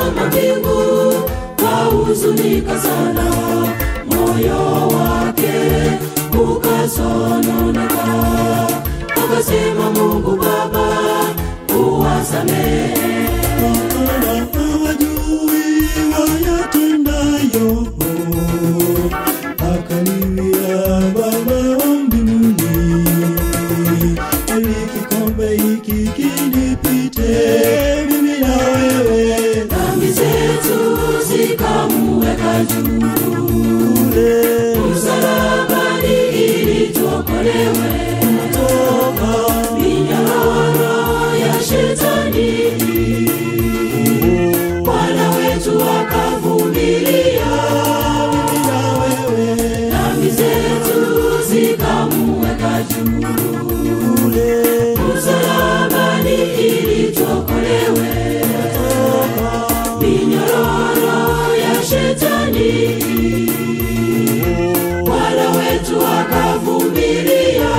alitazama mbingu kahuzunika sana moyo wake ukasononeka akasema mungu baba uwasamehe Maana hawajui wayatendayo. Akaniambia Baba wa mbinguni, ili kikombe hiki kinipite mimi na wewe dhambi zetu zikamuweka juu kule msalabani ili tuokolewe toka minyororo ya shetani bwana wetu akavumilia mimi na wewe dhambi zetu zikamuweka juu kule msalabani ili tuokolewe minyororo ya shetani bwana wetu akavumilia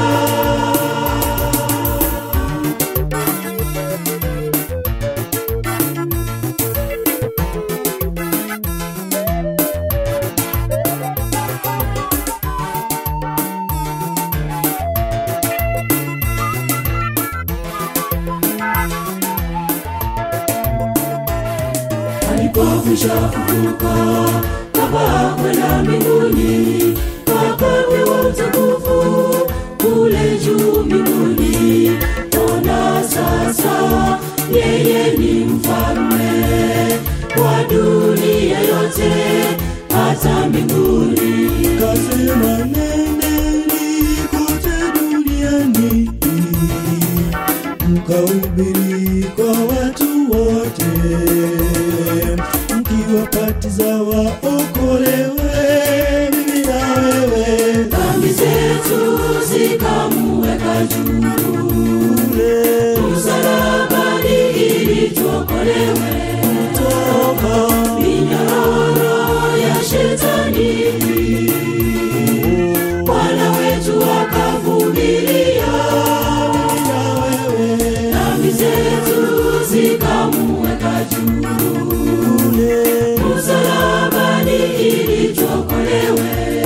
alipokwisha kuvuka kapaa kwenda mbinguni akapewa utukufu kule juu mbinguni ona sasa yeye ni mfalme wa dunia yote hata mbinguni kasema nendeni kote duniani mkahubiri kwa watu wote mkiwapatiza waokolewe mimi na wewe dhambi zetu zikamuweka juu kule msalabani ili tuokolewe toka minyororo ya shetani bwana wetu akavumilia mimi na wewe dhambi zetu zikamuweka juu kule msalabani ili tuokolewe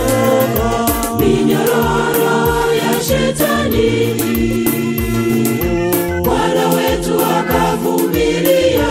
minyororo ya shetani bwana wetu akavumilia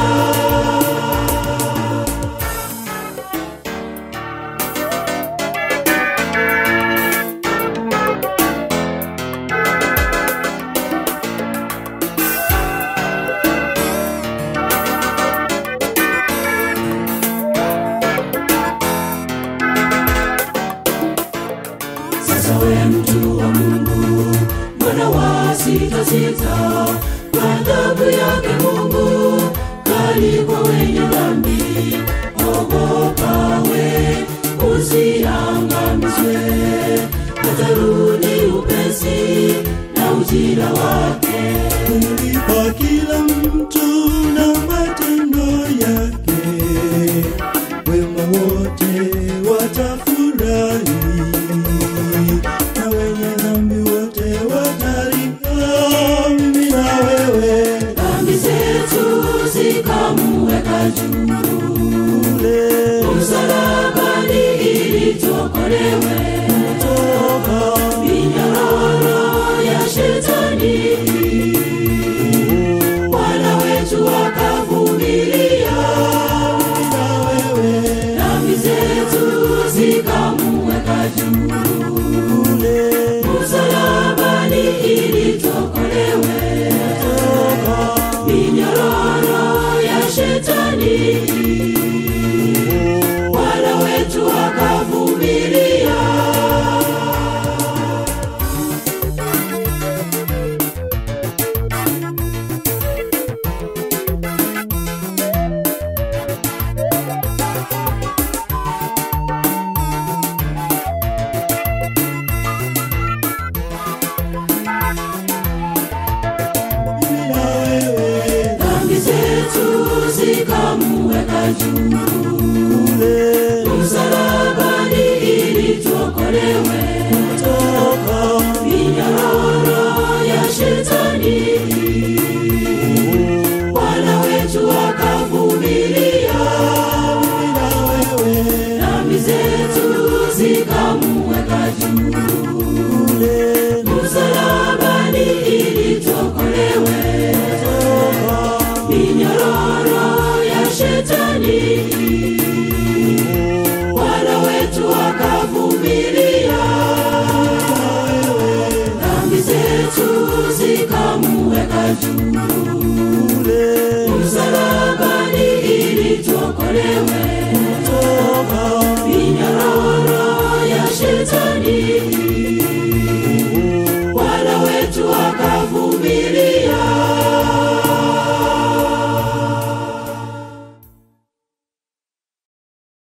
sasa we mtu wa mungu mbona wa sita sita ghadhabu yake mungu kali kwa wenye dhambi ogopa we usiangamizwe atarudi upesi na ujira wake kumlipa kila mtu na matendo yake, wema wote watafurahi, na wenye dhambi wote watalia. Mimi na wewe dhambi zetu zikamuweka juu kule msalabani ili tuokolewe toka minyororo ya shetani bwana wetu akavumilia mimi na wewe dhambi zetu zikamuweka juu kule msalabani ili tuokolewe toka minyororo ya shetani bwana wetu akavumilia mimi na wewe dhambi zetu zikamuweka juu kule msalabani ili tuokolewe toka minyororo ya shetani bwana wetu akavumilia bidii